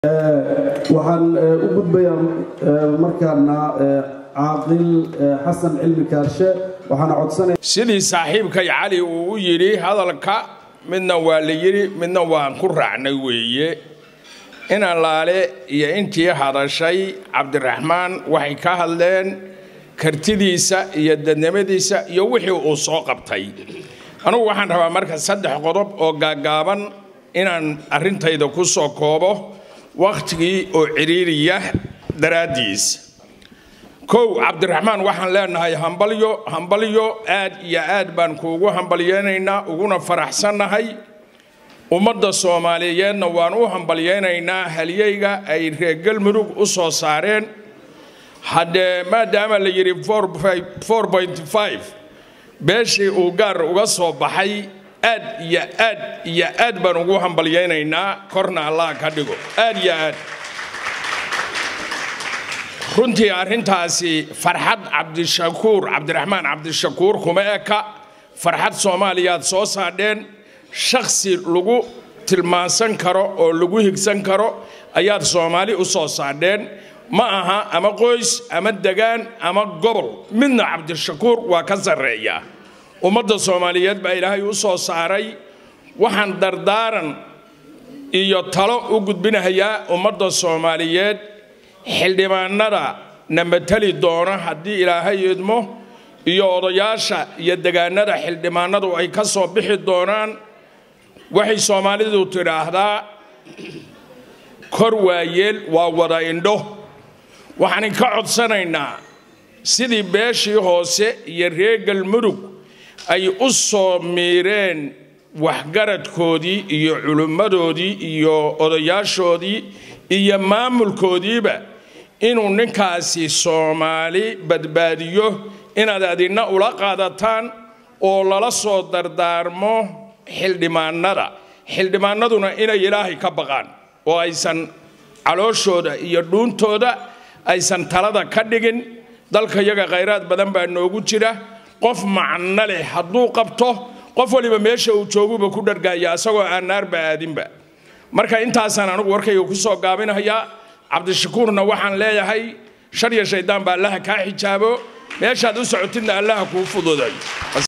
waxaan u gudbayaa markaana caaqil xasan cilmi kaarshe waxaana codsanaya sidii saaxiibkay cali uu u yidhi hadalka midna waa la yidhi midna waan ku raacnay weeye in allaale iyo intii hadashay cabdiraxmaan waxay ka hadleen kartidiisa iyo dadnimadiisa iyo wixii uu soo qabtay anugu waxaan rabaa marka saddex qodob oo gaaggaaban inaan arrintayda ku soo koobo wakhtigii oo cidhiiriya daraaddiis kow cabdiraxmaan waxaan leenahay hambalyo hambalyo aad iyo aad baan kuugu hambalyeynaynaa uguna faraxsannahay ummadda soomaaliyeedna waan u hambalyeynaynaa halyeyga ay reer galmudug u soo saareen haddee maadaama la yidhi beeshii uu gaar uga soo baxay aad iyo aad iyo aad baan ugu hambalyeynaynaa korna allah ka dhigo aad iyo aad runtii arrintaasi farxad cabdishakuur cabdiraxmaan cabdishakuur kuma eka farxad soomaaliyaad soo saadheen shakhsi lagu tilmaansan karo oo lagu higsan karo ayaad soomaali u soo saadheen ma aha ama qoys ama degaan ama gobol midna cabdishakuur waa ka sarreeya ummadda soomaaliyeed baa ilaahay u soo saaray waxaan dardaaran iyo talo u gudbinahayaa ummadda soomaaliyeed xildhibaanada na matali doona haddii ilaahay idmo iyo odayaasha iyo degaanada xildhibaanadu ay ka soo bixi doonaan waxay soomaalidu tidhaahdaa kor waayeel waa wada indho waxaan ka codsanaynaa sidii beeshii hoose iyo reer galmudug ay u soo miireen waxgaradkoodii iyo culimmadoodii iyo odayaashoodii iyo maamulkoodiiba inuu ninkaasi soomaali badbaadiyo inaad adina ula qaadataan oo lala soo dardaarmo xildhibaanada xildhibaanaduna inay ilaahay ka baqaan oo aysan calooshooda iyo dhuuntooda aysan talada ka dhigin dalka yaga khayraad badan baa noogu jira qof macno leh hadduu qabto qof waliba meesha uu jooguba ku dhargaaya asagoo aan naarba aadinba marka intaasaan anigu warkayga ku soo gaabinahayaa cabdishakuurna waxaan leeyahay shar iyo shaydaan baa allaha kaa xijaabo meeshaad u socotidna allaha kuu fududay